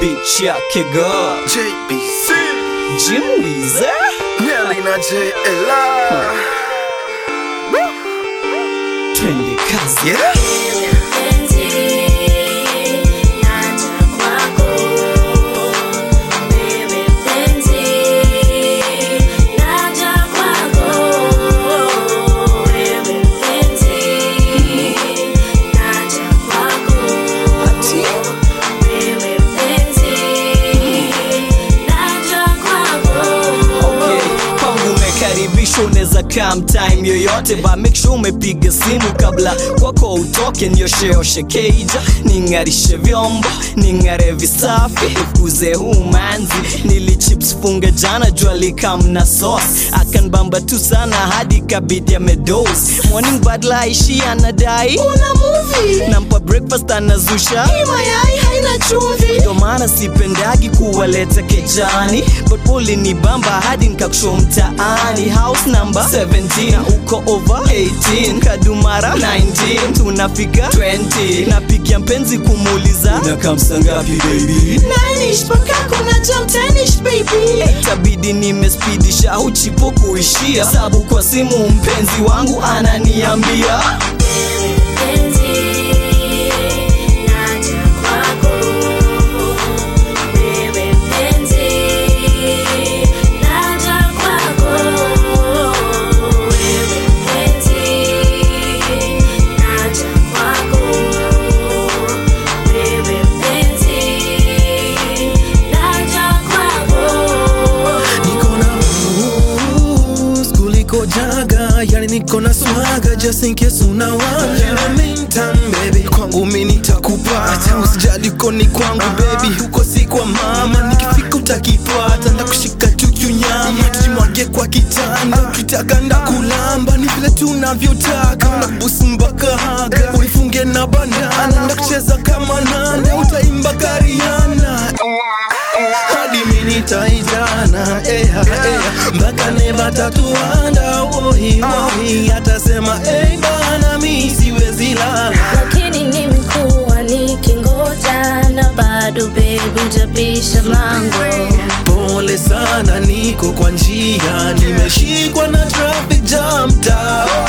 bitch yake girl JBC Jim Weezer Nelly na JLR twende kazi Yeah Okay, kwangu umekaribishwa, unaweza come time yoyote, but make sure umepiga simu kabla kwako utoke. Niosheoshe keija, ning'arishe vyombo, ning'are visafi, fukuze huu manzi. Nili chips funga jana, jua likamna sauce, akanbamba tu sana hadi kabidi amedose. Morning badla ishi anadai una movie, nampa breakfast anazusha hii mayai haina chumvi, ndo maana sipendagi kuwaleta kejani, but pole ni bamba hadi nkakusho mtaani. House number 17 na uko over 18, Kadumara 19 tunafika 20, napigia mpenzi kumuuliza unakamsa ngapi baby, nanish paka kuna jam tanish baby, itabidi nimespidisha uchipo kuishia sabu kwa simu mpenzi wangu ananiambia Niko na moves kuliko jaga yani niko na swaga just in case unawaja In the meantime baby kwangu mi nitakupata usijali uko ni kwangu baby huko si kwa mama nikifika utakipata ndakushika chuchu nyama tujimwage kwa kitanda ukitaka ndakulamba ni vile tunavyotaka unabusu mpaka haga unifunge na bandana ndakucheza kama nanda utaimba kariana hadi mi nitaitana eha eha mpaka neva tatuanda wohi wohi atasema ei bana mi siwezi lala lakini nimekuwa nikingoja na bado bebi utapisha mlango pole sana niko kwa njia nimeshikwa na traffic jam tao